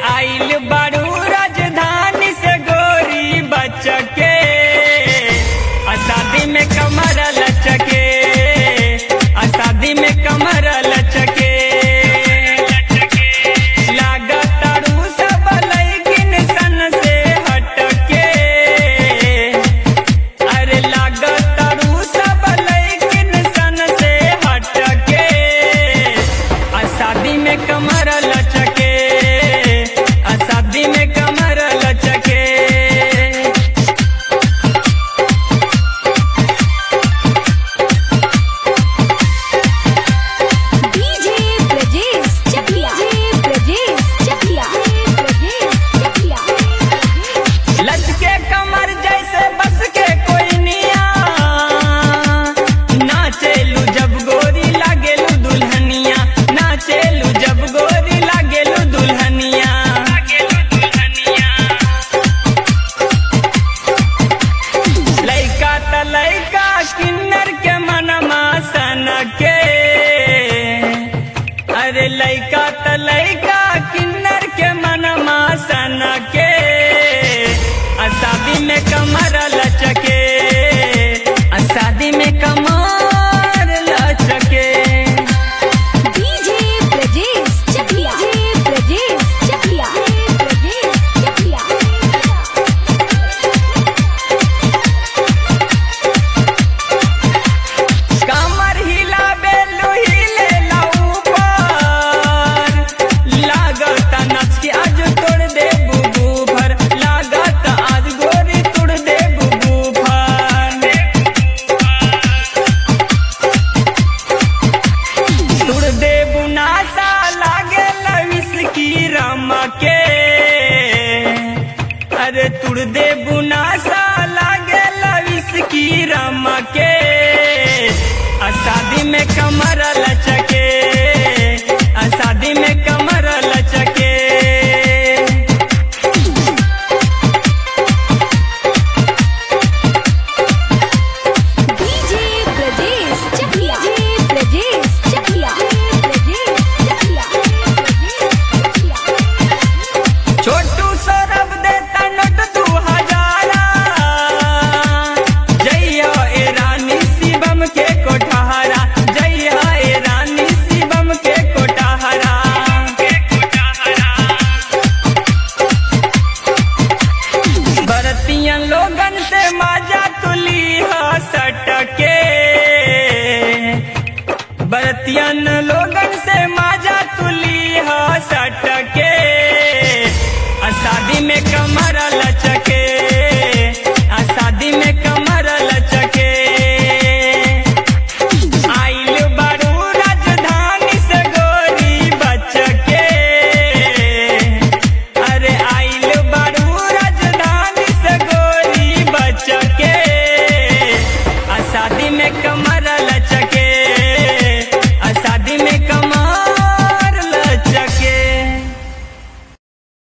आइल बारू राजधानी से गोरी बचके आ शादी में कमर लचके आ शादी में कमर लचके लागतारू सब लैकिन सन से हटके अरे लागतारू सब लैकिन सन से हटके आ शादी में कमर लचके आ शादी में कमर लचके डीजे ब्रजेश चकिया डीजे ब्रजेश चकिया ब्रजेश चकिया लचके कमर जैसे बस के कोई निया नाचेलू जब गोरी लागेलू दुल्हनिया नाचेलू जब गोरी लागेलू दुल्हनिया लैका त लैका किन्नर के मनमा सन के अरे लैका त लैका किन्नर के मनमा सन के आ शादी में कमर लचके आ शादी में कमर लचके डीजे ब्रजेश चकिया डीजे ब्रजेश चकिया ब्रजेश चकिया कमर हिला बेलू हिले ऊपर लागत नच के आज तोड़ दे बुबू भर लागत आज गोरी तोड़ दे बुबू भर तोड़ दे बुनासा लागे लविस की रमके अरे तुड़ दे बुनासा लागे लविस की रमके आ शादी में कमर लचके आ शादी में कमर लचके डीजे ब्रजेश चकिया डीजे ब्रजेश चकिया ब्रजेश चकिया ब्रजेश चकिया छोटू सौरभ देता नोट दू हजारा जइया ए रानी शिवम के कोठारा जइया ए रानी शिवम के कोठारा बरतियन लोगन से माजा तुली हा सटके बरतियन लोगन से माजा तुली हा सटके आ शादी में कमर लचके